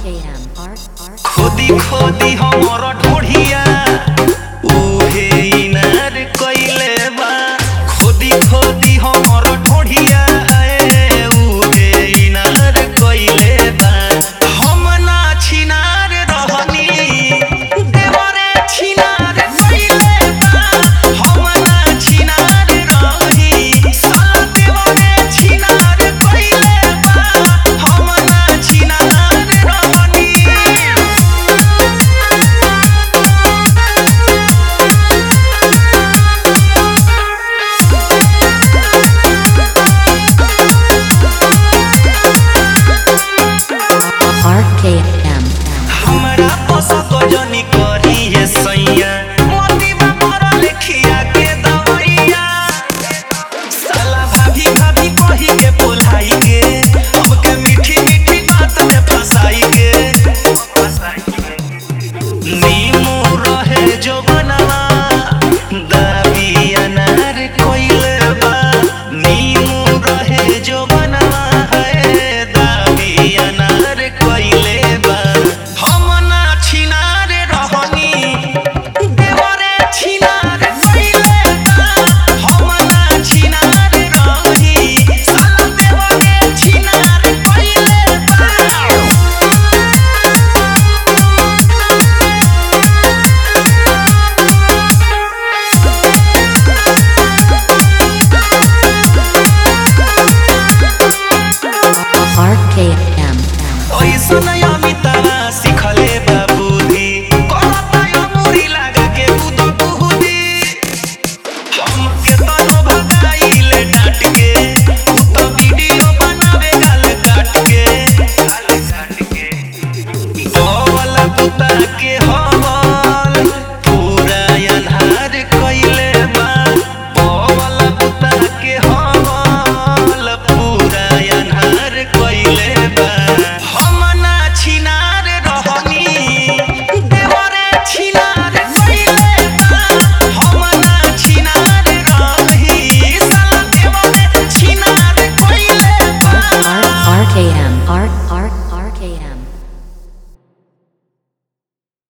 RKM. R R खोदी खोदी हमर ढोढ़िया उहे इनार कइले बा खोदी खोदी हमर ढोढ़िया ए, उहे इनार कइले बा हम ना छिनार रहनी देवरे छिनार कइले बा हम ना छिनार रही साला देवरे छिनार कइले बा हम ना छिनार रहनी RKM. हमरा पसंद जनी करी ये सैया मोती में मरा लेखिया के दवैया साला भाभी भाभी कही के बोलाई के हमके मीठी मीठी बात में फंसाई के नीमू रहे जो बनवा दाबी अनार कोइले बा नीमू रहे जो बनवा है दाबी अनार कोइले बा हम ना छिनार रहनी देवरे छिनार कोइले बा हम ना छिनार रही साला देवरे छिनार कोइले बा RKM. ओइसन अमिताभ